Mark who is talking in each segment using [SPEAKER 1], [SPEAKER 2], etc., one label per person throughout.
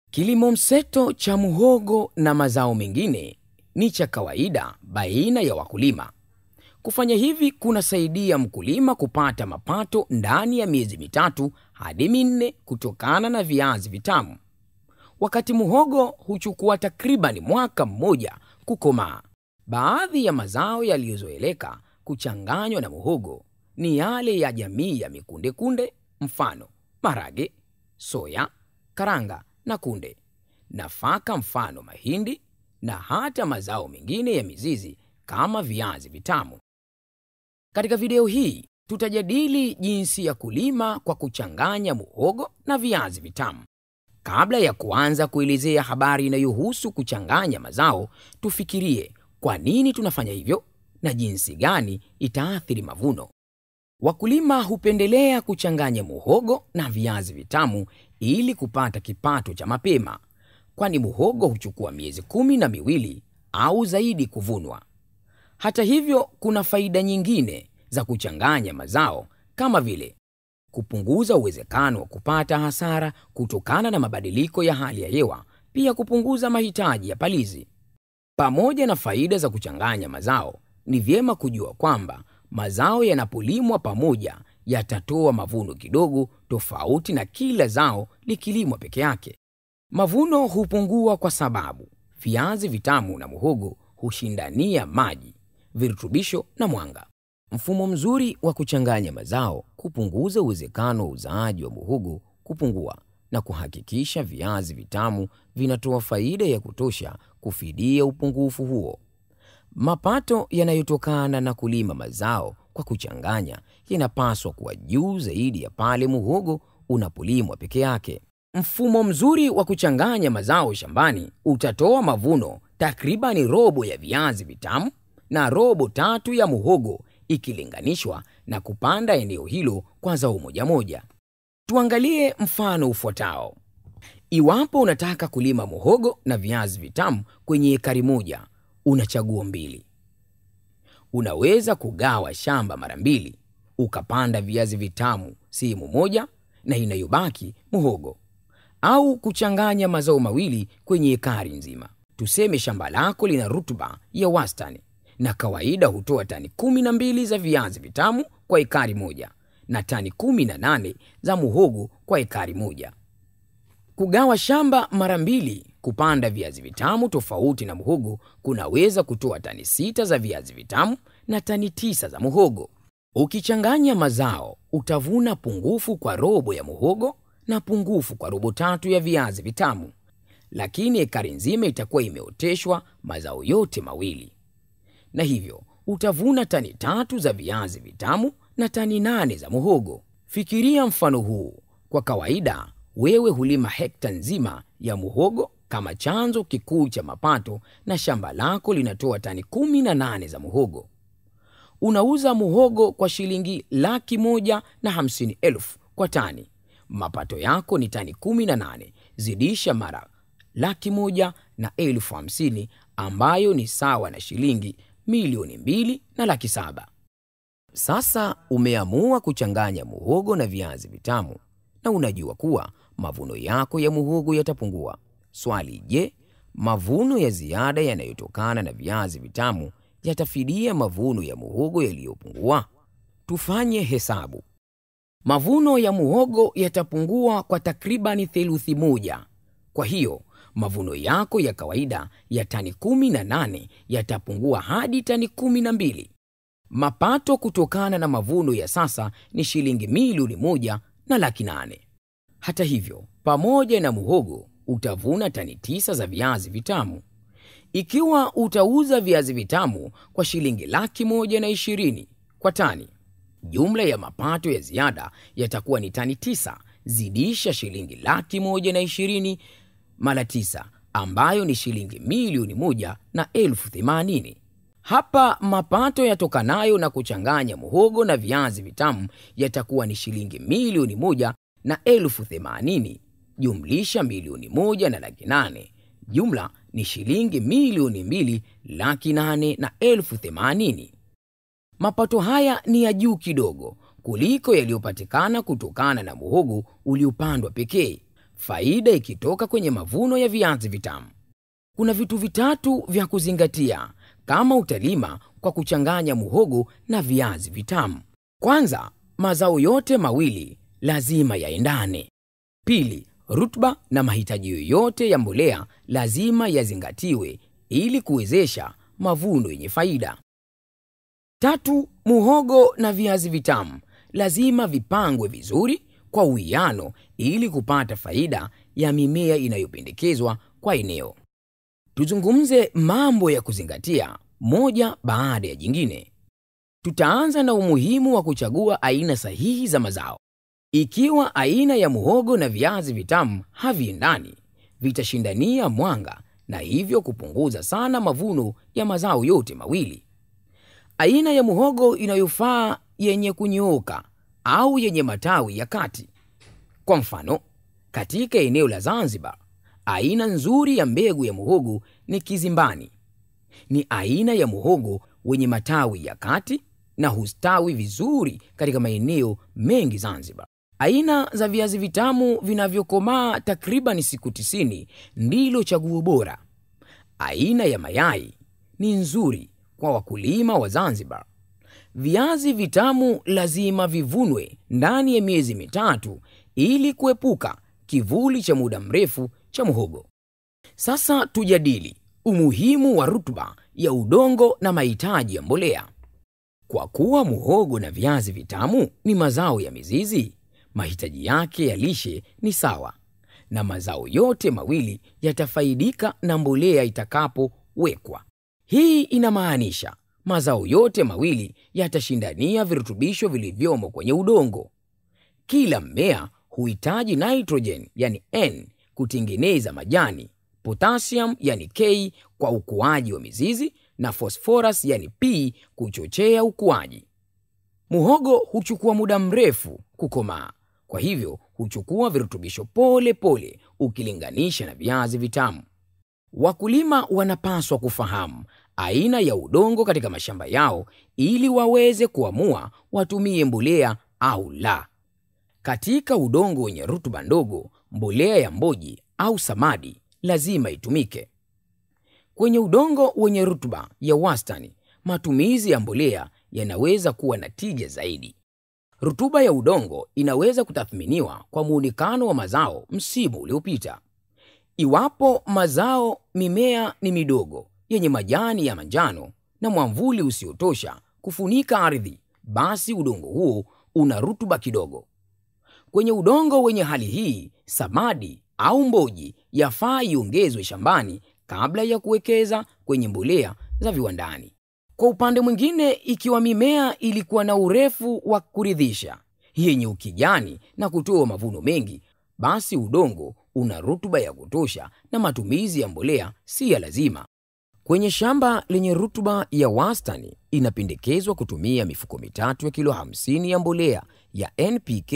[SPEAKER 1] Kilimo mseto cha muhogo na mazao mengine ni cha kawaida baina ya wakulima. Kufanya hivi kunasaidia mkulima kupata mapato ndani ya miezi mitatu hadi minne kutokana na viazi vitamu, wakati muhogo huchukua takriban mwaka mmoja kukomaa. Baadhi ya mazao yaliyozoeleka kuchanganywa na muhogo ni yale ya jamii ya mikundekunde, mfano marage, soya, karanga na kunde, nafaka mfano mahindi, na hata mazao mengine ya mizizi kama viazi vitamu. Katika video hii tutajadili jinsi ya kulima kwa kuchanganya muhogo na viazi vitamu. Kabla ya kuanza kuelezea habari inayohusu kuchanganya mazao, tufikirie kwa nini tunafanya hivyo na jinsi gani itaathiri mavuno. Wakulima hupendelea kuchanganya muhogo na viazi vitamu ili kupata kipato cha mapema, kwani muhogo huchukua miezi kumi na miwili au zaidi kuvunwa. Hata hivyo, kuna faida nyingine za kuchanganya mazao kama vile kupunguza uwezekano wa kupata hasara kutokana na mabadiliko ya hali ya hewa, pia kupunguza mahitaji ya palizi. Pamoja na faida za kuchanganya mazao, ni vyema kujua kwamba mazao yanapolimwa pamoja yatatoa mavuno kidogo tofauti na kila zao likilimwa peke yake. Mavuno hupungua kwa sababu viazi vitamu na muhogo hushindania maji, virutubisho na mwanga. Mfumo mzuri wa kuchanganya mazao kupunguza uwezekano wa uzaaji wa muhogo kupungua na kuhakikisha viazi vitamu vinatoa faida ya kutosha kufidia upungufu huo. Mapato yanayotokana na kulima mazao kwa kuchanganya yanapaswa kuwa juu zaidi ya pale muhogo unapolimwa peke yake. Mfumo mzuri wa kuchanganya mazao shambani utatoa mavuno takribani robo ya viazi vitamu na robo tatu ya muhogo ikilinganishwa na kupanda eneo hilo kwa zao moja moja. Tuangalie mfano ufuatao. Iwapo unataka kulima muhogo na viazi vitamu kwenye ekari moja, una chaguo mbili. Unaweza kugawa shamba mara mbili, ukapanda viazi vitamu sehemu moja na inayobaki muhogo, au kuchanganya mazao mawili kwenye ekari nzima. Tuseme shamba lako lina rutuba ya wastani na kawaida hutoa tani kumi na mbili za viazi vitamu kwa ekari moja na tani kumi na nane za muhogo kwa ekari moja. Kugawa shamba mara mbili kupanda viazi vitamu tofauti na muhogo kunaweza kutoa tani sita za viazi vitamu na tani tisa za muhogo. Ukichanganya mazao utavuna pungufu kwa robo ya muhogo na pungufu kwa robo tatu ya viazi vitamu, lakini ekari nzima itakuwa imeoteshwa mazao yote mawili na hivyo utavuna tani tatu za viazi vitamu na tani nane za muhogo. Fikiria mfano huu. Kwa kawaida, wewe hulima hekta nzima ya muhogo kama chanzo kikuu cha mapato, na shamba lako linatoa tani kumi na nane za muhogo. Unauza muhogo kwa shilingi laki moja na hamsini elfu kwa tani. Mapato yako ni tani kumi na nane zidisha mara laki moja na elfu hamsini ambayo ni sawa na shilingi milioni mbili na laki saba. Sasa umeamua kuchanganya muhogo na viazi vitamu na unajua kuwa mavuno yako ya muhogo yatapungua. Swali, je, mavuno ya ziada yanayotokana na viazi vitamu yatafidia mavuno ya muhogo yaliyopungua? Tufanye hesabu. Mavuno ya muhogo yatapungua kwa takribani theluthi moja. Kwa hiyo mavuno yako ya kawaida ya tani kumi na nane yatapungua hadi tani kumi na mbili. Mapato kutokana na mavuno ya sasa ni shilingi milioni moja na laki nane. Hata hivyo, pamoja na muhogo utavuna tani tisa za viazi vitamu. Ikiwa utauza viazi vitamu kwa shilingi laki moja na ishirini kwa tani, jumla ya mapato ya ziada yatakuwa ni tani tisa zidisha shilingi laki moja na ishirini mara tisa ambayo ni shilingi milioni moja na elfu themanini. Hapa mapato yatokanayo na kuchanganya muhogo na viazi vitamu yatakuwa ni shilingi milioni moja na elfu themanini jumlisha milioni moja na laki nane jumla ni shilingi milioni mbili laki nane na elfu themanini. Mapato haya ni ya juu kidogo kuliko yaliyopatikana kutokana na muhogo uliopandwa pekee. faida ikitoka kwenye mavuno ya viazi vitamu. Kuna vitu vitatu vya kuzingatia kama utalima kwa kuchanganya muhogo na viazi vitamu. Kwanza, mazao yote mawili lazima yaendane. Pili, rutuba na mahitaji yoyote ya mbolea lazima yazingatiwe ili kuwezesha mavuno yenye faida. Tatu, muhogo na viazi vitamu lazima vipangwe vizuri kwa uwiano ili kupata faida ya mimea inayopendekezwa kwa eneo. Tuzungumze mambo ya kuzingatia moja baada ya jingine. Tutaanza na umuhimu wa kuchagua aina sahihi za mazao. Ikiwa aina ya muhogo na viazi vitamu haviendani, vitashindania mwanga na hivyo kupunguza sana mavuno ya mazao yote mawili. Aina ya muhogo inayofaa yenye kunyooka au yenye matawi ya kati. Kwa mfano, katika eneo la Zanzibar, aina nzuri ya mbegu ya muhogo ni Kizimbani. Ni aina ya muhogo wenye matawi ya kati na hustawi vizuri katika maeneo mengi Zanzibar. Aina za viazi vitamu vinavyokomaa takriban siku tisini ndilo chaguo bora. Aina ya mayai ni nzuri kwa wakulima wa Zanzibar. Viazi vitamu lazima vivunwe ndani ya miezi mitatu ili kuepuka kivuli cha muda mrefu cha muhogo. Sasa tujadili umuhimu wa rutuba ya udongo na mahitaji ya mbolea. Kwa kuwa muhogo na viazi vitamu ni mazao ya mizizi, mahitaji yake ya lishe ni sawa, na mazao yote mawili yatafaidika na mbolea itakapowekwa. Hii inamaanisha mazao yote mawili yatashindania virutubisho vilivyomo kwenye udongo. Kila mmea huhitaji nitrogen yani N kutengeneza majani, potassium yani K kwa ukuaji wa mizizi na phosphorus yani P kuchochea ukuaji. Muhogo huchukua muda mrefu kukomaa, kwa hivyo huchukua virutubisho pole pole ukilinganisha na viazi vitamu. Wakulima wanapaswa kufahamu aina ya udongo katika mashamba yao ili waweze kuamua watumie mbolea au la. Katika udongo wenye rutuba ndogo, mbolea ya mboji au samadi lazima itumike. Kwenye udongo wenye rutuba ya wastani, matumizi ya mbolea yanaweza kuwa na tija zaidi. Rutuba ya udongo inaweza kutathminiwa kwa muonekano wa mazao msimu uliopita. Iwapo mazao mimea ni midogo yenye majani ya manjano na mwamvuli usiotosha kufunika ardhi, basi udongo huo una rutuba kidogo. Kwenye udongo wenye hali hii, samadi au mboji yafaa iongezwe shambani kabla ya kuwekeza kwenye mbolea za viwandani. Kwa upande mwingine, ikiwa mimea ilikuwa na urefu wa kuridhisha, yenye ukijani na kutoa mavuno mengi, basi udongo una rutuba ya kutosha na matumizi ya mbolea si ya lazima. Kwenye shamba lenye rutuba ya wastani, inapendekezwa kutumia mifuko mitatu ya kilo 50 ya mbolea ya NPK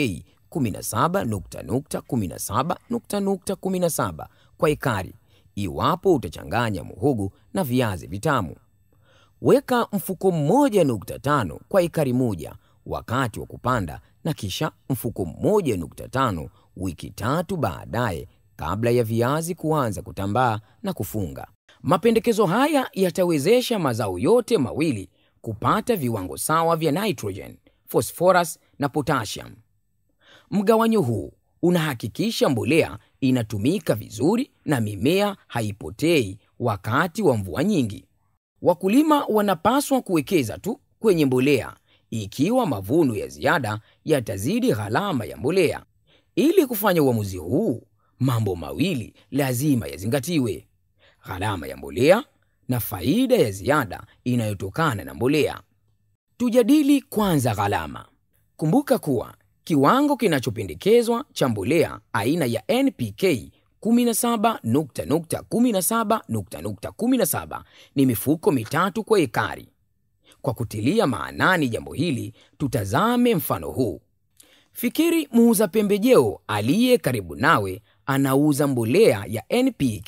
[SPEAKER 1] 17.17.17 kwa ekari, iwapo utachanganya muhogo na viazi vitamu. Weka mfuko mmoja nukta tano kwa ekari moja wakati wa kupanda na kisha mfuko mmoja nukta tano wiki tatu baadaye kabla ya viazi kuanza kutambaa na kufunga. Mapendekezo haya yatawezesha mazao yote mawili kupata viwango sawa vya nitrogen, phosphorus na potassium. Mgawanyo huu unahakikisha mbolea inatumika vizuri na mimea haipotei wakati wa mvua nyingi. Wakulima wanapaswa kuwekeza tu kwenye mbolea ikiwa mavuno ya ziada yatazidi gharama ya mbolea. Ili kufanya uamuzi huu, mambo mawili lazima yazingatiwe: gharama ya mbolea na faida ya ziada inayotokana na mbolea. Tujadili kwanza gharama. Kumbuka kuwa kiwango kinachopendekezwa cha mbolea aina ya NPK 17.17.17 ni mifuko mitatu kwa ekari. Kwa kutilia maanani jambo hili, tutazame mfano huu. Fikiri muuza pembejeo aliye karibu nawe anauza mbolea ya NPK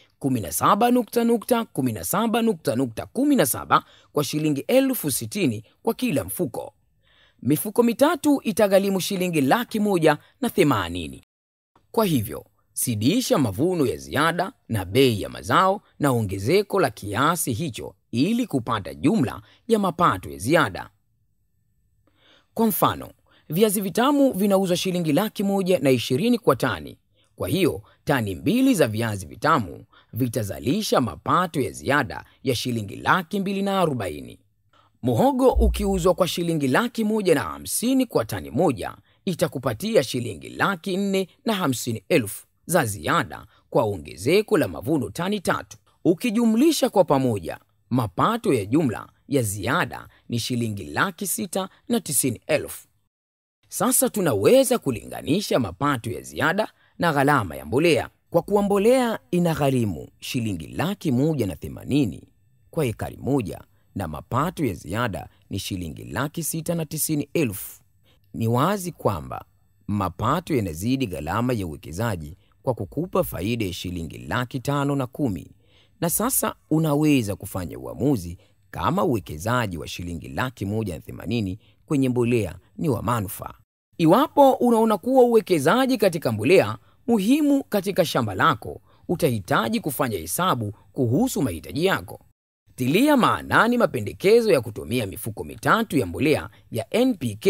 [SPEAKER 1] 17.17.17 kwa shilingi elfu sitini kwa kila mfuko. Mifuko mitatu itagharimu shilingi laki moja na themanini. Kwa hivyo Zidisha mavuno ya ziada na bei ya mazao na ongezeko la kiasi hicho ili kupata jumla ya mapato ya ziada. Kwa mfano, viazi vitamu vinauzwa shilingi laki moja na ishirini kwa tani. Kwa hiyo tani mbili za viazi vitamu vitazalisha mapato ya ziada ya shilingi laki mbili na arobaini. Muhogo ukiuzwa kwa shilingi laki moja na hamsini kwa tani moja itakupatia shilingi laki nne na hamsini elfu za ziada kwa ongezeko la mavuno tani tatu. Ukijumlisha kwa pamoja, mapato ya jumla ya ziada ni shilingi laki sita na tisini elfu. Sasa tunaweza kulinganisha mapato ya ziada na gharama ya mbolea. Kwa kuwa mbolea ina gharimu shilingi laki moja na themanini kwa ekari moja na mapato ya ziada ni shilingi laki sita na tisini elfu, ni wazi kwamba mapato yanazidi gharama ya uwekezaji kwa kukupa faida ya shilingi laki tano na kumi. Na sasa unaweza kufanya uamuzi kama uwekezaji wa shilingi laki moja na themanini kwenye mbolea ni wa manufaa. Iwapo unaona kuwa uwekezaji katika mbolea muhimu katika shamba lako, utahitaji kufanya hesabu kuhusu mahitaji yako. Tilia maanani mapendekezo ya kutumia mifuko mitatu ya mbolea ya NPK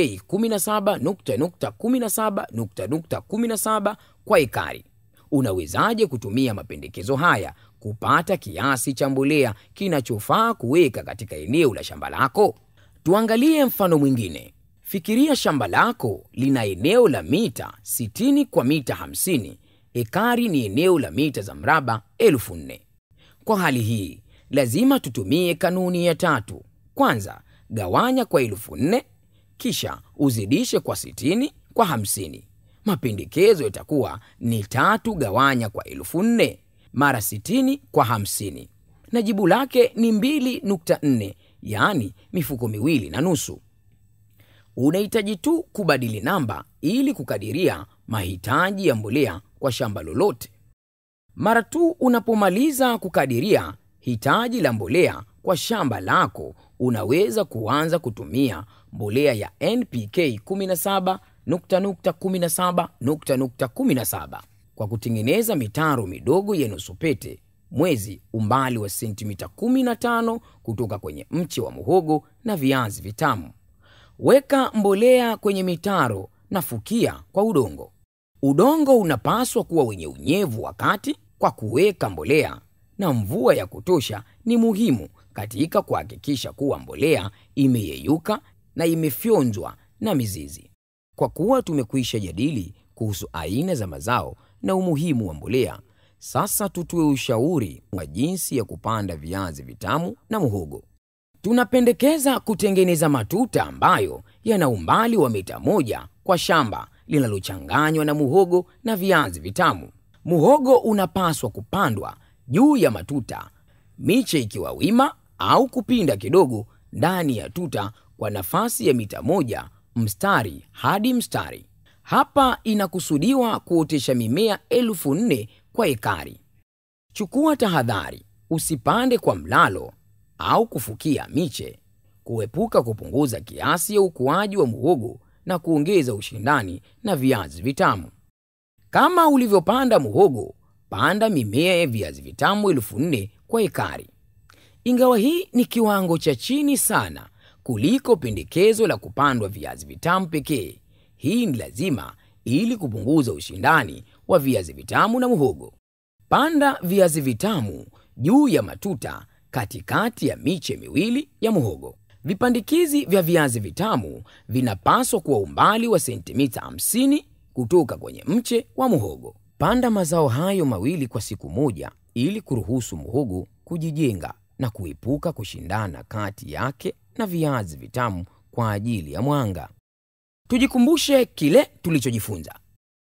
[SPEAKER 1] 17.17.17 kwa ekari. Unawezaje kutumia mapendekezo haya kupata kiasi cha mbolea kinachofaa kuweka katika eneo la shamba lako? Tuangalie mfano mwingine. Fikiria shamba lako lina eneo la mita 60 kwa mita 50. Ekari ni eneo la mita za mraba elfu nne. Kwa hali hii lazima tutumie kanuni ya tatu. Kwanza gawanya kwa elfu nne, kisha uzidishe kwa 60 kwa 50. Mapendekezo yatakuwa ni tatu gawanya kwa elfu nne mara 60 kwa 50, na jibu lake ni 2.4, yaani mifuko miwili na nusu. Unahitaji tu kubadili namba ili kukadiria mahitaji ya mbolea kwa shamba lolote. Mara tu unapomaliza kukadiria hitaji la mbolea kwa shamba lako, unaweza kuanza kutumia mbolea ya NPK 17.17.17 kwa kutengeneza mitaro midogo ya nusu pete mwezi, umbali wa sentimita 15 kutoka kwenye mche wa muhogo na viazi vitamu. Weka mbolea kwenye mitaro na fukia kwa udongo. Udongo unapaswa kuwa wenye unyevu wakati kwa kuweka mbolea, na mvua ya kutosha ni muhimu katika kuhakikisha kuwa mbolea imeyeyuka na imefyonzwa na mizizi. Kwa kuwa tumekwisha jadili kuhusu aina za mazao na umuhimu wa mbolea, sasa tutoe ushauri wa jinsi ya kupanda viazi vitamu na muhogo. Tunapendekeza kutengeneza matuta ambayo yana umbali wa mita moja kwa shamba linalochanganywa na muhogo na viazi vitamu. Muhogo unapaswa kupandwa juu ya matuta, miche ikiwa wima au kupinda kidogo ndani ya tuta kwa nafasi ya mita moja mstari hadi mstari. Hapa inakusudiwa kuotesha mimea elfu nne kwa ekari. Chukua tahadhari, usipande kwa mlalo au kufukia miche, kuepuka kupunguza kiasi ya ukuaji wa muhogo na kuongeza ushindani na viazi vitamu. Kama ulivyopanda muhogo, panda mimea ya viazi vitamu elfu nne kwa ekari. Ingawa hii ni kiwango cha chini sana kuliko pendekezo la kupandwa viazi vitamu pekee, hii ni lazima ili kupunguza ushindani wa viazi vitamu na muhogo. Panda viazi vitamu juu ya matuta katikati ya miche miwili ya muhogo. Vipandikizi vya viazi vitamu vinapaswa kuwa umbali wa sentimita 50 kutoka kwenye mche wa muhogo. Panda mazao hayo mawili kwa siku moja ili kuruhusu muhogo kujijenga na kuepuka kushindana kati yake na viazi vitamu kwa ajili ya mwanga. Tujikumbushe kile tulichojifunza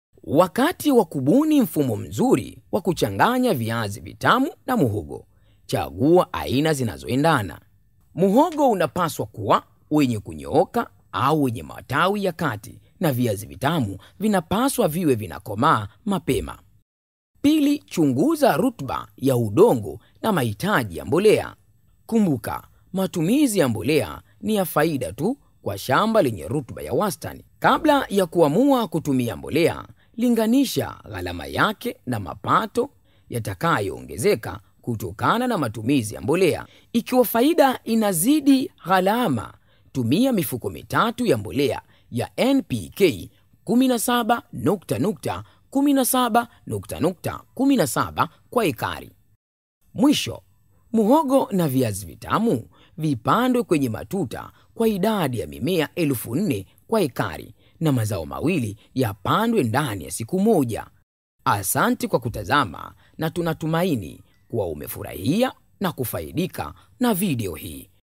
[SPEAKER 1] wakati wa kubuni mfumo mzuri wa kuchanganya viazi vitamu na muhogo. Chagua aina zinazoendana. Muhogo unapaswa kuwa wenye kunyooka au wenye matawi ya kati, na viazi vitamu vinapaswa viwe vinakomaa mapema. Pili, chunguza rutuba ya udongo na mahitaji ya mbolea. Kumbuka, matumizi ya mbolea ni ya faida tu kwa shamba lenye rutuba ya wastani. Kabla ya kuamua kutumia mbolea, linganisha gharama yake na mapato yatakayoongezeka kutokana na matumizi ya mbolea. Ikiwa faida inazidi gharama, tumia mifuko mitatu ya mbolea ya NPK 17 nukta nukta 17 nukta nukta 17 kwa ekari. Mwisho, muhogo na viazi vitamu vipandwe kwenye matuta kwa idadi ya mimea elfu nne kwa ekari na mazao mawili yapandwe ndani ya siku moja. Asante kwa kutazama na tunatumaini kuwa umefurahia na kufaidika na video hii.